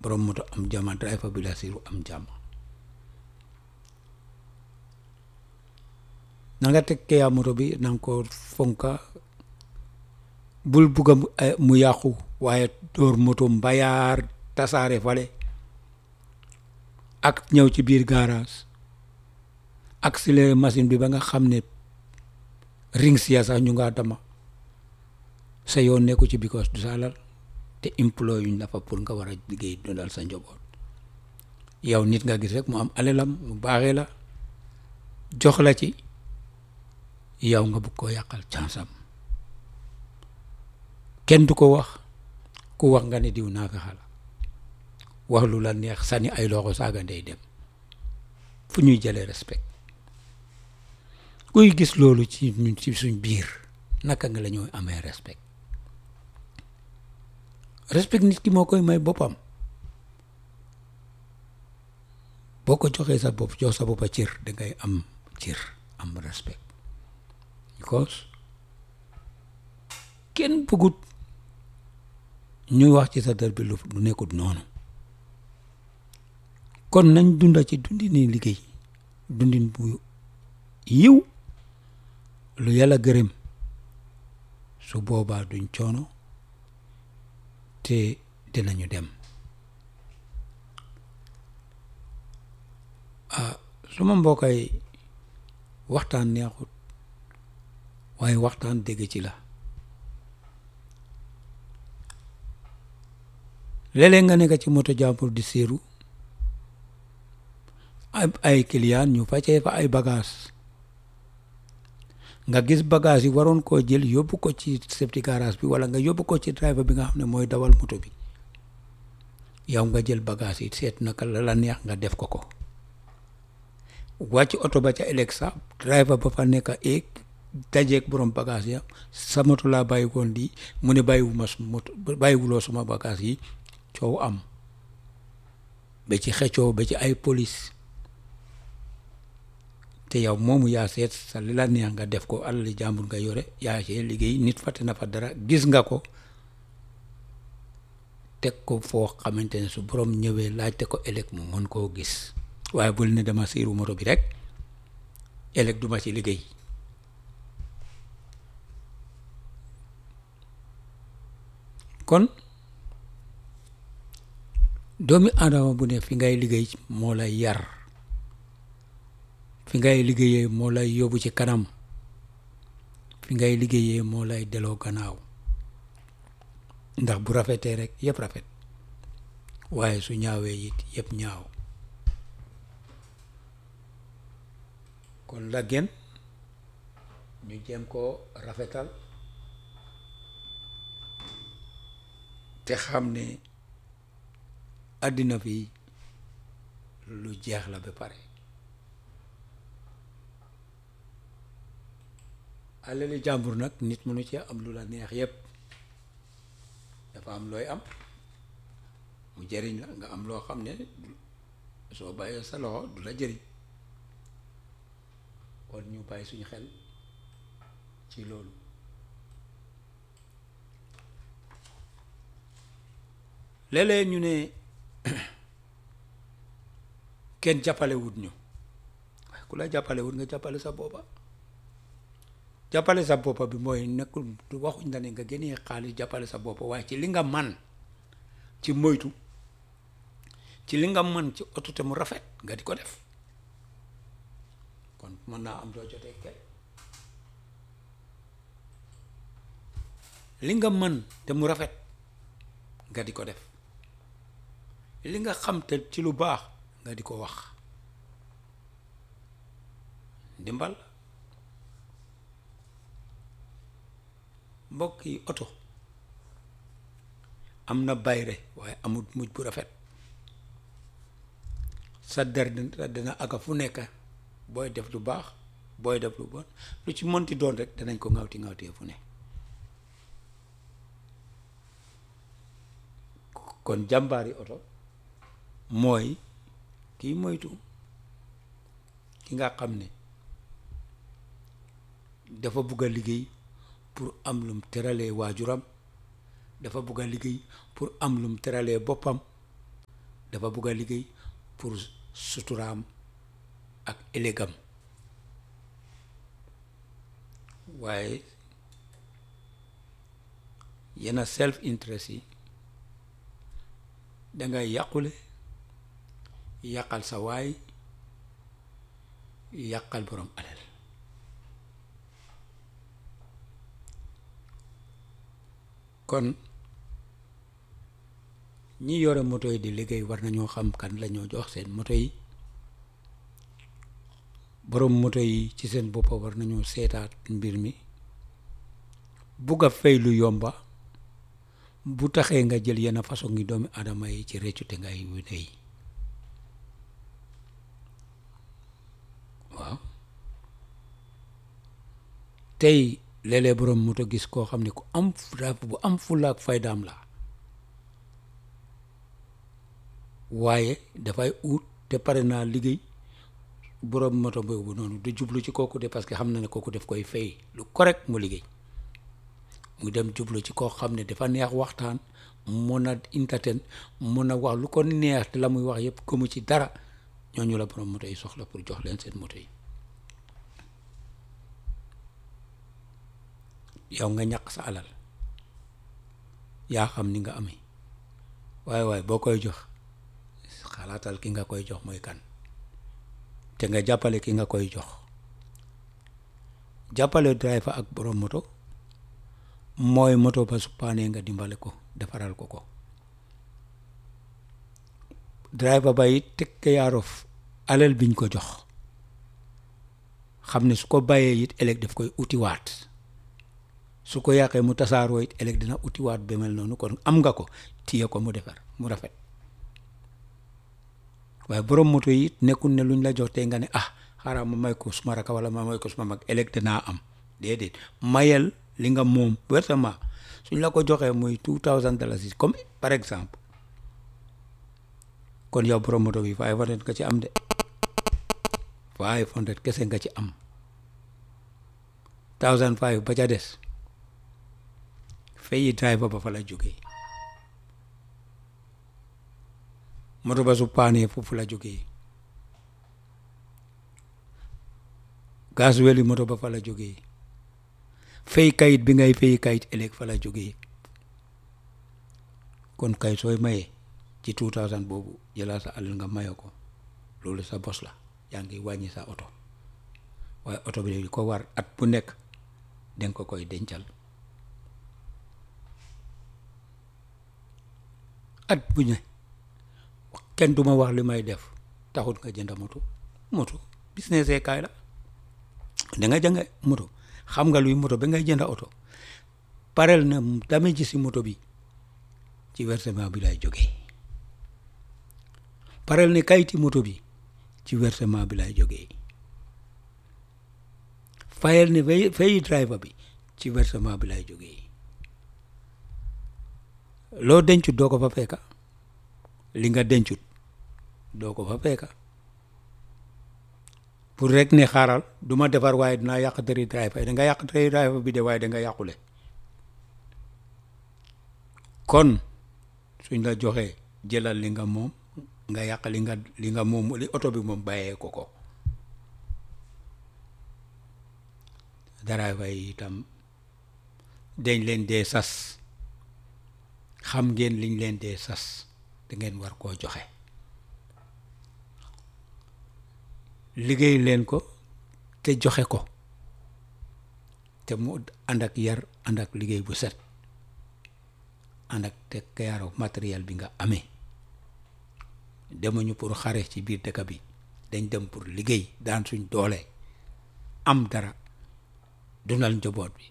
borom moto am jàmm driver bi la siiru am jàmm na nga teg keya moto bi na nga ko fonka bul bugga mu yàqu waaye dóor moto mbayaar tasaare fale ak ñëw ci biir garage accéléré machine bi ba nga xam ne rings ya sax ñu nga dama sa yoon nekku ci because du sa lal te employé yuñ la fa pour nga war a liggéey dundal sa njaboot yow nit nga gis rek mu am alelam mu baaxee la jox la ci yow nga bëgg koo yàqal chance am kenn du ko wax ku wax nga ne diw naa fexe la wax lu la neex sànni ay loxo saaga ndey dem fu ñuy jëlee respect kuy gis loolu ci ñun ci suñ biir naka nga la ñooy amee respect respect nit ki moo koy may boppam boo ko joxee sa bopp jox sa boppa cër dangay am cër am respect because kenn bëggut ñuy wax ci sa der bi lu nekkut noonu kon nañ dunda ci dundini liggéey dundin bu yiw lu yàlla gërëm su boobaa duñ coono te dinañu dem ah suma mbokkay waxtaan neexut waaye waxtaan dégg ci la léeg-léeg nga nekk ci moto jàmbur di séeru ay client ñu facee fa ay bagage nga gis bagage yi waroon koo jël yóbbu ko ci safety garage bi wala nga yóbbu ko ci driver bi nga xam ne mooy dawal moto bi yow nga jël bagage yi seet naka la la neex nga def ko ko wàcc oto ba ca ëllëg sax driver ba fa nekk eeg dajeeg borom bagage ya sa moto laa bàyyi woon di mu ne bàyyiwuma su moto bàyyiwuloo suma bagage yi coow am ba ci xëccoo ba ci ay police te yow moomu yaa seet sa li la neex nga def ko alali jàmbur nga yore yaa see liggéey nit fàtte na fa dara gis nga ko teg ko foo xamante ne su borom ñëwee laajte ko ëllëg mu mën koo gis waaye bul ne dama siiru moto bi rek ëllëg duma ci liggéey kon doomi aadama bu ne fi ngay liggéey moo lay yar fi ngay liggéeyee moo lay yóbbu ci kanam fi ngay liggéeyee moo lay deloo gannaaw ndax bu rafetee rek yëpp rafet waaye su ñaawee it yëpp ñaaw kon la gën ñu jéem koo rafetal te xam ne àddina fi lu jeex la ba pare alali jàmbur nag nit mënu ci am lu la neex yépp dafa am looy am mu jëriñ la nga am loo xam ne soo bàyyee sa loxo du la jëriñ kon ñu bàyyi suñu xel ci loolu léeg-léeg ñu ne kenn jàppale wut ñu waaye ku la jàppale wut nga jàppale sa boppa jàppale sa boppa bi mooy nekkul waxuñ la ne nga génnee xaalis jàppale sa boppa waaye ci li nga man ci moytu ci li nga man ci oto te mu rafet nga di ko def kon mën naa am doo jotee kenn li nga mën te mu rafet nga di ko def li nga xam te ci lu baax nga di ko wax ndimbal mbokk yi oto am na bayre waaye amul mujj bu rafet sa der dina aga fu nekk booy def lu baax booy def lu bon lu ci monti doon rek danañ ko ŋawti ŋawtee fu ne kon jàmbaari oto mooy kii moytu ki nga xam ne dafa bugg a liggéey pour am lum teralee waajuram dafa bugg a liggéey pour am lum teralee boppam dafa bugg a liggéey pour suturaam ak ëllëgam waaye yenn self interest yi dangay yàqule yàqal sa waay yàqal borom alal kon ñi yore moto yi di liggéey war nañoo xam kan la ñoo jox seen moto yi borom moto yi ci seen boppa war nañoo seetaat mbir mi bugg a fay lu yomba bu taxee nga jël yenn façon ngi doomi adama yi ci réccu te ngay wune yi waaw tey léeg-léeg borom moto gis koo xam ne ku am bu am fulla ak faydaam la waaye dafay ut te pare naa liggéey borom moto boobu noonu du jublu ci kooku de parce que xam na ne kooku def koy fay lu correct mu liggéey mu dem jublu ci koo xam ne dafa neex waxtaan mun a entertain mun a wax lu ko neex te la muy wax yëpp gëmu ci dara ñooñu la borom moto yi soxla pour jox leen seen moto yi yow nga ñàkk sa alal yaa xam ni nga amee waaye waaye boo koy jox xalaatal ki nga koy jox mooy kan te nga jàppale ki nga koy jox jàppale driver ak borom moto mooy moto ba su paanee nga dimbale ko defaral ko ko driver ba it take care of alal biñ ko jox xam ne su ko bàyyee it ëllëg daf koy utiwaat su ko yàqee mu tasaaroo it ëllëg dina utiwaat ba mel noonu kon am nga ko téye ko mu defar mu rafet waaye borom moto yi it nekkul ne luñ la jox tey nga ne ah xaaral ma may ko suma raka wala ma may ko suma mag ëllëg dinaa am déedéet mayel li nga moom versement suñ la ko joxee muy two thousand dollars comme par exemple kon yow borom moto bi five hundred nga ci am de five hundred kese nga ci am thousand five ba ca des fayi driver ba fa la jógee moto ba su paanee foofu la jógee gasoil yi moto ba fa la jógee fay kayit bi ngay fay kayit ëllëg fa la jógee kon kay sooy mayee ci two thousand boobu jëlal sa alal nga maye ko loolu sa bos la yaa ngi wàññi sa oto waaye oto bi di ko war at bu nekk danga ko koy dencal at bu ne kenn duma wax li may def taxut nga jënd moto moto business kaay la da nga jënga moto xam nga luy moto ba ngay jënd oto parel na dame ji si moto bi ci versement bi lay jógee parel ne kayiti moto bi ci versement bi lay jógee fayal ne fayi driver bi ci versement bi lay jógee loo dencut doo ko fa fekka li nga dencut doo ko fa fekka pour rek ne xaaral du ma defar waaye dinaa yàq dëri driver da nga yàq dëri driver bi de waaye da nga yàqule kon suñ la joxee jëlal li nga moom nga yàq li nga li nga moom li oto bi moom bàyyee ko ko driver yi itam dañ leen dee sas xam ngeen liñ leen dee sas da ngeen war koo joxe liggéey leen ko te joxe ko te mu ànd ak yar ànd ak liggéey bu set ànd ak te kayaaru matériel bi nga amee demuñu pour xare ci biir dëkk bi dañ dem pour liggéey daan suñ doole am dara dundal njaboot bi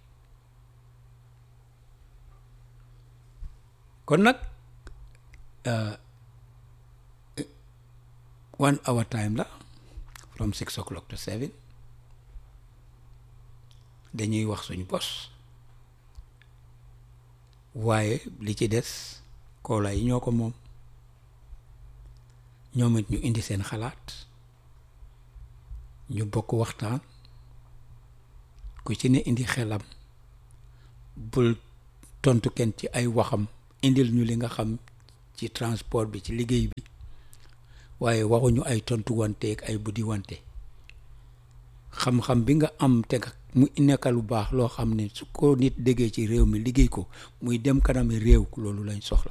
kon nag one hour time la from six o'clock to seven dañuy wax suñu bos waaye li ci des koola yi ñoo ko moom ñoom it ñu indi seen xalaat ñu bokk waxtaan ku ci ne indi xelam bul tontu kenn ci ay waxam indil ñu li nga xam ci transport bi ci liggéey bi waaye waxuñu ay tontu wante ak ay buddi wante xam-xam bi nga am te nga mu nekka lu baax loo xam ne su ko nit déggee ci réew mi liggéey ko muy dem kanami réew loolu lañ soxla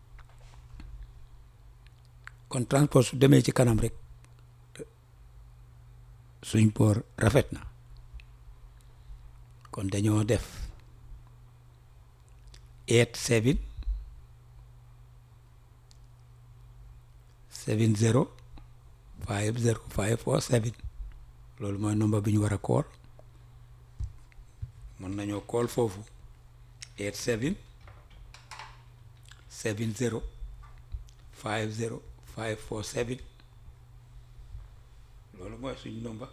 kon transport su demee ci kanam rek suñ boor rafet na kon dañoo def eight seven seven zero five zero five four seven loolu mooy nombre bi ñu war a kool mën nañoo kool foofu eight seven seven zero five zero five four seven loolu mooy suñ nomba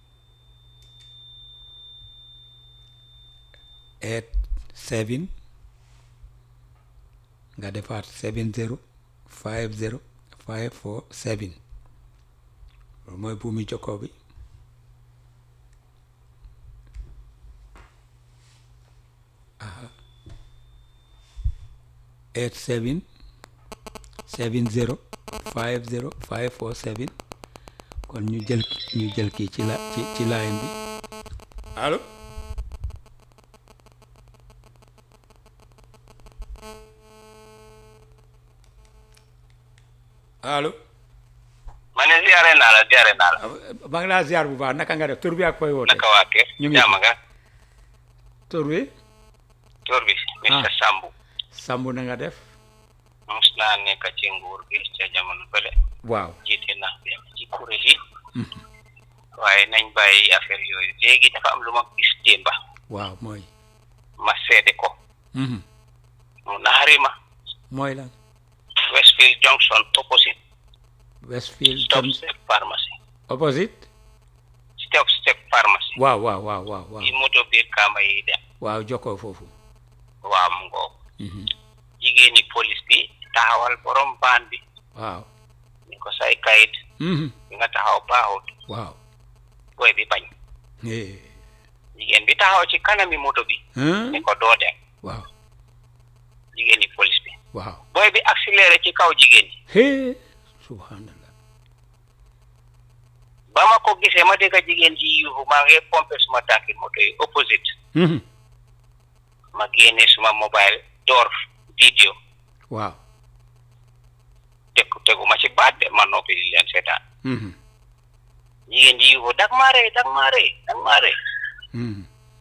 eight seven nga defaat seven zero five zero five four seven loolu mooy buumi jokkoo bi aha eight seven seven zero five zero five four seven kon ñu jël ñu jël kii ci la ci ci line bi allo allo ma ne ziare naa la ziare naa la. maa ngi laa ziar bu baax naka nga def tur bi ak fooy woote naka waa kër. ñu ngi jàmm nga. tur bi tur bi. Mr Sambu. Sambu na nga def mus naa nekk ci nguur gi ca jamono bële. waaw jiite naa dem ci kuréel yi. waaye nañ bàyyi affaire yooyu léegi dafa am lu ma gis démba waaw mooy ma seede ko. mhm mu naxari ma. mooy lan Westfield Junction opposite. Westfield stop Tom step pharmacy. opposite stop step pharmacy. waaw waaw waaw waaw waaw yi moto biir kaama yi dem. waaw jokkoo foofu waa mu ngoog. mhm jigéeni police bi taxawal borom baan bi. waaw ni ko say kayit. mhm bi nga taxaw baaxut. waaw booy bi bañ. eh jigéen bi taxaw ci kanami moto bi. hein ni ko doo dem. waaw jigéeni police bi. waaw booy bi accéléré ci kaw jigéen ñi. hee subhanallah ba ma ko gisee ma dégg jigéen ji yuuxu maa ngi pompé suma tànki moto yi opposite. mhm ma génne suma mobile door vidéo waaw tegu tegu ma ci baat de ma noppi di leen seetaan. mhm jigéen ji yuuxu dag maa rey dag maa rey dag maa rey mhm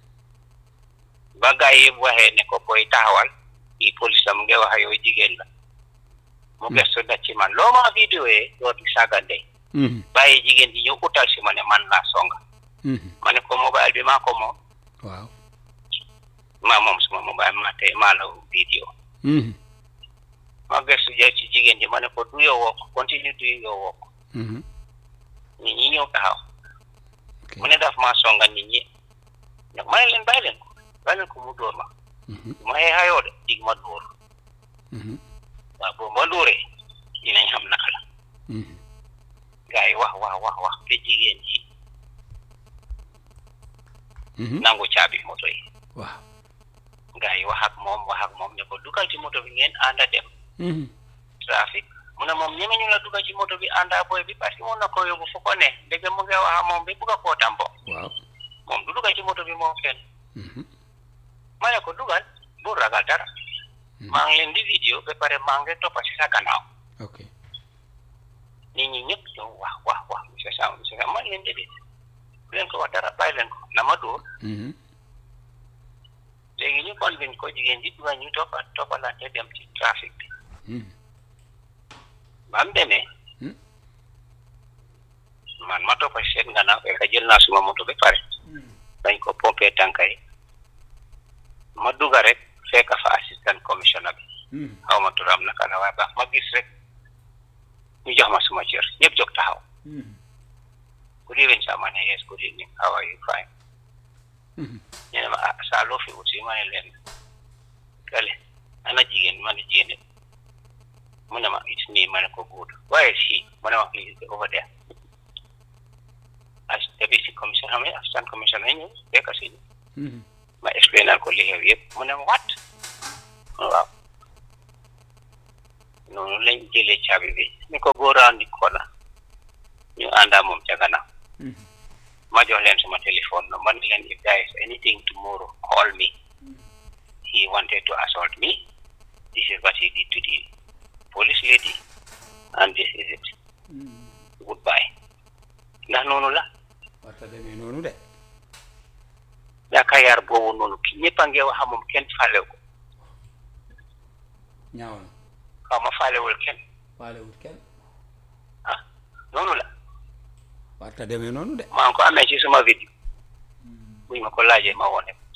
ba gaa yi yëpp waxee ne ko booy taxawal i police la mu ngi wax ak yow jigéen la. mu gëstu da ci man loo ma vidéo yee door di saagande mhm bàyyi jigéen ji ñëw utal si ma ne man laa songa mhm ma ne ko mobile bi maa ko moom waaw maa moom suma mobile maa tey maa la vidéo mhm ma gëstu jël ci jigéen ji ma ne ko du yow woo ko continue du yow woo ko mhm nit ñi ñëw taxaw ok mu ne daf maa songa nit ñi nag ma ne leen bàyyi leen ko bàyyi leen ko mu dóor ma mhm ma xeexayoo de dig ma dóor mhm waaw boobu ma dóoree dinañ xam naka la mhm gars yi wax wax wax wax te jigéen ji mhm nangu caabi moto yi waaw gars yi wax ak moom wax ak moom ne ko dugal ci moto bi ngeen ànda dem mhm trafic mu ne moom ñeme ñu la dugal ci moto bi ànda booy bi parce que mun na ko yóbbu fu ko ne dégg mu ngi wax ak moom bi bugg a koo tambo waaw moom du dugal ci moto bi moom kenn mhm ma ne ko dugal bu ragal dara maa ngi leen di vidéo ba pare maa ngi toppa si sa gannaaw ok nit ñi ñëpp ñëw wax wax wax monsieur Sam monsieur Sam man leen déedéet bu leen ko wax dara bàyyi leen ko na ma dóor mhm léegi ñu convaincre ko jigéen ji dugal ñu toppa toppalante dem ci trafic bi mhm ba mu demee Hmm. man ma toppa si seen gannaaw fekk jël naa suma moto ba pare dañ ko pompé tànka yi ma dugga rek fekk fa assistant commissioner bi mhm xaw ma turam naka la waaye baax ma gis rek ñu jox ma suma cër ñëpp jóg taxaw mhm good evening sir ma ne yes good evening how are you fine mhm ñu ne ma ah saa loo fi ut si ma ne leen kale ana jigéen ma ne jigéen mu ne ma it's me ma ne ko good why is he mu ne ma please over there as deputy commissioner xam ne assistant commissioner ñëw fekk si ñu mhm ma explainal ko li xew yëpp mu ne ma what waaw noonu lañ jëlee caabi bi ni ko go round the corner ñu àndaa moom ca gannaaw ma jox leen suma téléphone no man leen if there is anything tomorrow call me he wanted to assault me this is what he did to the police lady and this is it goodbye ndax noonu la warta demee noonu de yaakaar yar boobu noonu ki ñëpp a ngi wax moom kenn faale ko ñaaw na xaw ma faalewul kenn faalewut kenn ah noonu la warta demee noonu de maa ngi ko amee ci suma vidéo buñ ma ko laajee ma wone ko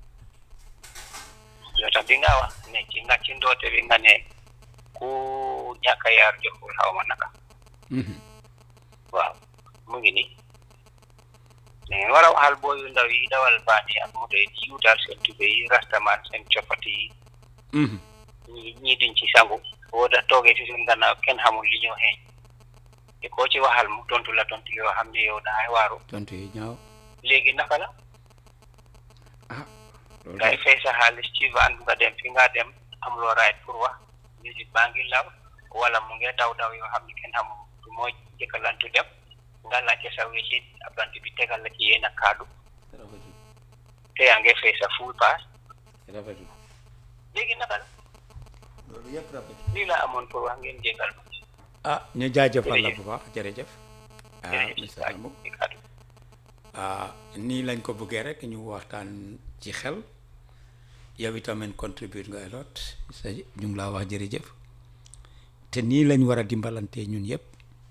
yoo tax bi nga wax ne ci nga ci ndoote bi nga ne ku ñàkk a yar joxul xaw ma naka waaw mu ngi nii da ngeen war a waxal booyu ndaw yi dawal baat yi ak moto yi di yuutal seen tube yi rastamaan seen coppati yi ñi ñii duñ ci sangu boo da toogee ci seen gannaaw kenn xamul li ñoo xeeñ te koo ci waxal mu tontu la tontu yoo xam ne yow daay waaru tontu yi ñaaw léegi naka la ah loolu ngay fay sa xaalis ci van nga dem fi nga dem amuloo right pour wax musique baa ngi law wala mu ngi daw daw yoo xam ne kenn xamul du moo jëkkalantu dem nga laajte sa wéccit abant bi tegal la ci yéen a kaddu rafetul te yaa ngi fay sa full pass rafetul léegi naka la loolu yëpp rafetul lii la amoon pour wax ngeen jégal ma ah ñu jaajëfal la Jërëjëf. bu baax jërëjëf ah jërëjëf Mr Hambou ci kaddu ah nii lañ ko bëggee rek ñu waxtaan ci xel yow itamit contribute nga a lot sa ñu ngi laa wax jërëjëf te nii lañ war a dimbalante ñun yëpp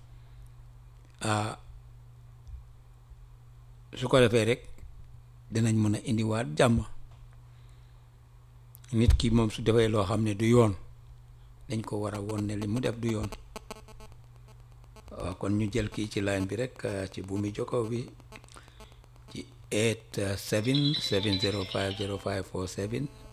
ah su ko defee rek dinañ mën a indiwaat jàmm nit ki moom su defee loo xam ne du yoon dañ ko war a woon ne li mu def du yoon waaw kon ñu jël kii ci line bi rek ah, ci buumi jokkoo bi ci 8 7 705 05 47